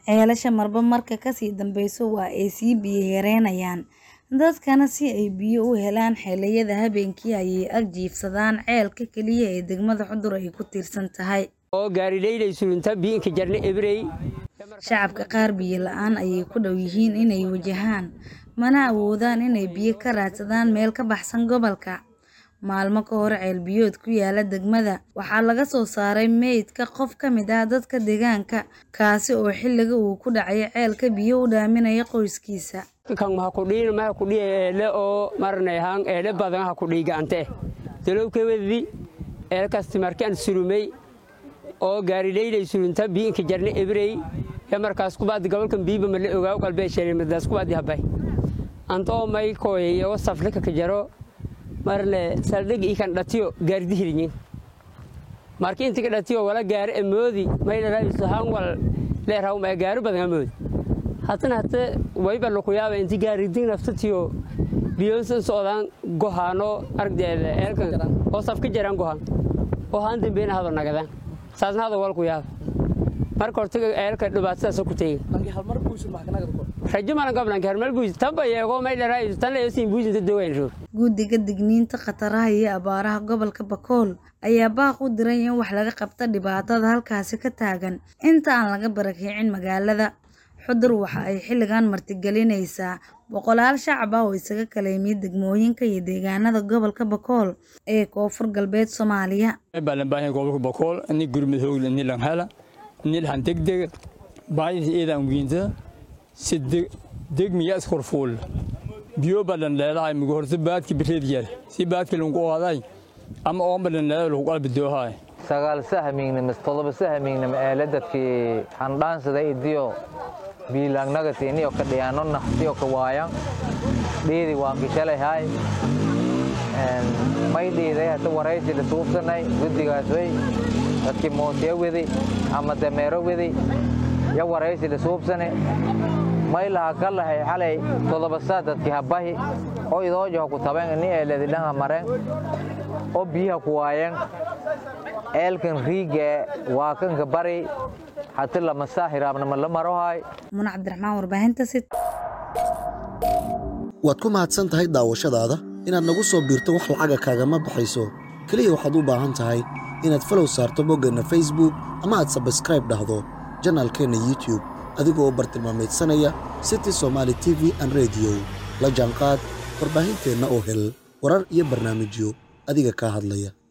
Ceelasha marba marka ka sii dambeysa waa ay sii biyo yareynayaan, dadkana si ay biyo u helaan xilliyada habeenkii ayay ag jiifsadaan ceelka kaliya ee degmada Xudur ay ku tiirsan tahay. Shacabka qaar biyo la'aan ayay ku dhow yihiin inay wajahaan, mana awoodaan inay biyo ka raadsadaan meel ka baxsan gobolka. Maalmo ka hor ceel biyood ku yaala degmada, waxaa laga soo saaray meydka qof ka mid ah dadka deegaanka, kaasi oo xilliga uu ku dhacay ceelka biyo u dhaaminaya qoyskiisa. kan maha kudhiin maha kudhiya eele oo marnayhaan eele badan ha kudhii gacante dalowkewedi eelkasti markaan surumey oo gaaridhaydhay surunta biinka jarne ebrey ya markaas kubaadi gobolkan biiba male ogaaw qalbee sheerimadaas kubaadi habay antoo may kooyay oo saflika ka jaro marle saldhig ikan dhatiyo gaaridi hirinyin marki intika dhatiyo wala gaari amoodi may dharaayiso han wal leeraw ma gaaru badan amoodi hatana hata wayba lukuyaaba inti gaaridin naftatiyo biyoonsan socdaan gohaano aragdeeda eelkan oo safka jaraan gohaan oo haan dambeena hado nagadaan saasna hado walku yaaba marka hortaga eelka dhibaatadaas ku teegin rajo malan gablanka harmal buusi tanba yeego may dharaayiso tan leesin buusinta dogayn roog Guddiga digniinta khataraha iyo abaaraha gobolka Bakool ayaa baaq u diray in wax laga qabto dhibaatada halkaasi ka taagan inta aan laga barakicin magaalada. Xudur waxa ay xilligan martigelinaysaa boqolaal shacab ah oo isaga kala yimid degmooyinka iyo deegaanada gobolka Bakool ee koonfur galbeed Soomaaliya. baalan baahan gobolka Bakool ni gurmud hoog ni lan hala ni lan degdeg baayis eedan wiinta si degmiya iskorfuul biyo badan leedahay mugu horta baadki bireediyal si baadki lungu qaaday ama oo badan leedahay lagu qalbi doohay sagaal sahmiignima todoba sahmiignima eele dadkii handhaansaday idiyo biilaangnagatiiniyo ka dhiyaano naftiyo ka waayan dhiidi waan kishalay haay may dhiiday hata waraysi la suubsanay guddigaas way dadkii mootiya wedi ama dameero wedi ya waraysi la suubsane may laha ka lahay xalay todoba saa dadkii habahi oo idoojaho ku taben ini eeledi dhanha maren oo biyaha ku waayen eelkan riigee waa kanka bari hati lama saa hiraabnama la marohay Muna Cabdiraxmaan warbaahinta City. waad ku mahadsan tahay daawashadaada inaad nagu soo biirto wax lacaga kaagama baxayso keliya waxaad u baahan tahay inaad falow saarto boggeenna facebook ama aad sabskraib dhahdo janaalkeenna youtube adigoo bartilmaameedsanaya city somaali t v an rediyo la jaanqaad warbaahinteenna oo hel warar iyo barnaamijyo adiga kaa hadlaya